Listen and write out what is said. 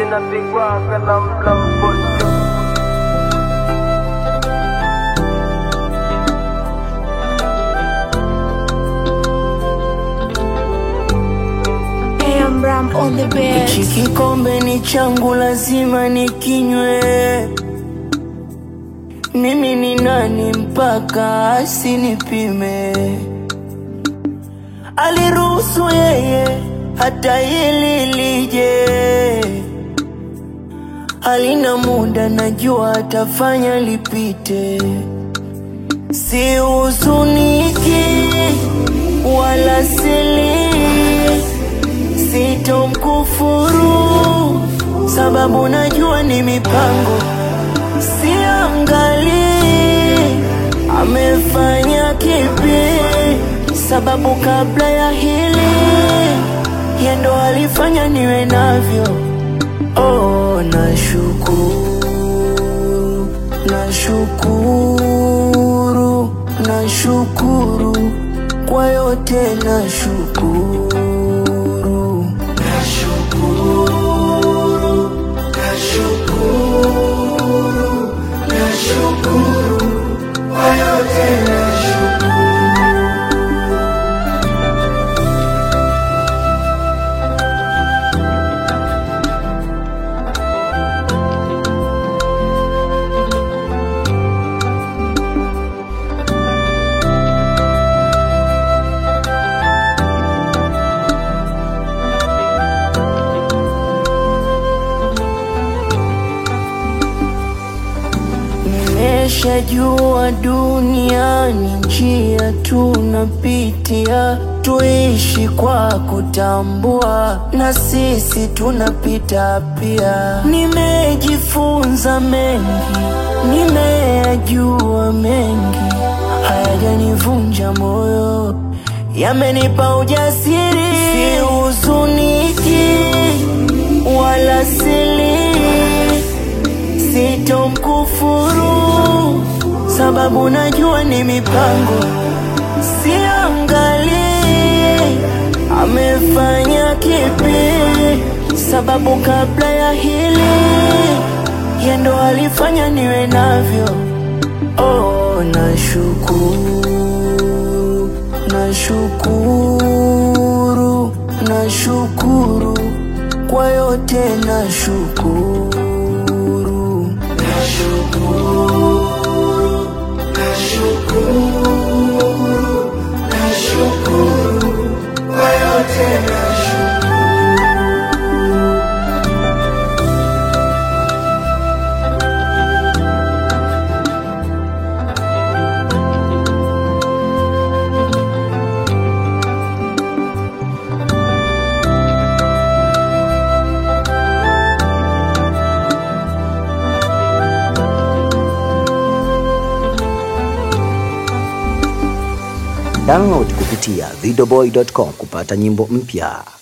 inapigwa kalamla mboto AM Ram on the bed. Hichi kikombe ni changu, lazima nikinywe. Mimi ni nani mpaka asinipime? Aliruhusu yeye hata hili lije, halina muda, najua atafanya lipite. Si huzuniki wala sili sitomkufuru sababu najua ni mipango, siangali amefanya kipi, sababu kabla ya hili yendo alifanya niwe navyo. Oh, nashukuru, nashukuru, nashukuru kwa yote, nashukuru Nashukuru, nashukuru, nashukuru kwa yote nashukuru. Nimeshajua duniani njia tunapitia, tuishi kwa kutambua, na sisi tunapita pia. Nimejifunza mengi, nimeyajua mengi, hayajanivunja moyo, yamenipa ujasiri. Sihuzuniki wala sili sitomkufuru sababu najua ni mipango, siangali amefanya kipi, sababu kabla ya hili yendo alifanya niwe navyo. Oh, nashukuru, nashukuru, nashukuru kwa yote, nashukuru Nashukuru, nashukuru, nashukuru kwa yote nashukuru. Download kupitia videoboy.com kupata nyimbo mpya.